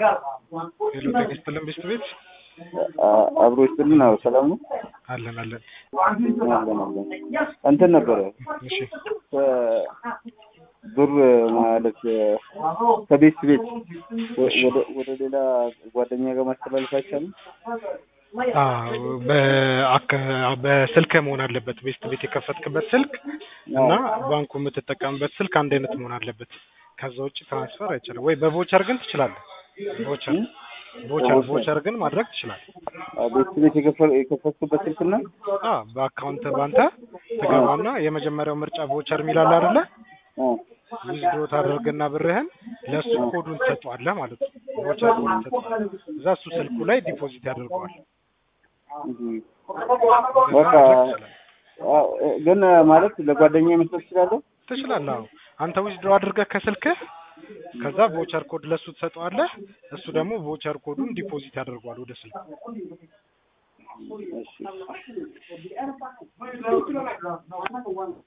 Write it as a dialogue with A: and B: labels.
A: ሄሎ ጤና ይስጥልን ቤስት ቤት
B: አብሮ ይስጥልን። አዎ ሰላም ነው።
A: አለን አለን።
B: አለን አለን። እንትን ነበረ
A: እሺ
B: ብር ማለት ከቤት ቤት ወደ ወደ ሌላ ጓደኛ ጋር ማስተላለፍ አይቻልም።
A: አዎ በአካ- በስልክ መሆን አለበት። ቤስት ቤት የከፈትክበት ስልክ እና ባንኩ የምትጠቀምበት ስልክ አንድ አይነት መሆን አለበት። ከዛ ውጭ ትራንስፈር አይቻልም። ወይ በቮቸር ግን ትችላለህ። ቮቸር ቮቸር ቮቸር ግን ማድረግ ትችላለህ።
B: ቤት ቤት የከፈ- የከፈትኩበት ስልክና
A: አ በአካውንት ባንተ ትገባና የመጀመሪያው ምርጫ ቮቸር የሚላል አይደለ? ዊዝድሮ ታደርግና ብርህን ለእሱ ኮዱን ትሰጠዋለህ ማለት ነው። ቮቸር ኮዱን ትሰጠዋለህ። እዛ እሱ ስልኩ ላይ ዲፖዚት ያደርገዋል።
B: በቃ አዎ፣ ግን ማለት ለጓደኛ መስጠት ትችላለህ?
A: ትችላለህ። አዎ አንተ ዊዝድሮ አድርገህ ከስልክህ ከዛ ቮቸር ኮድ ለእሱ ትሰጠዋለህ። እሱ ደግሞ ቮቸር ኮዱን ዲፖዚት ያደርገዋል ወደ ስልክ።
B: እሺ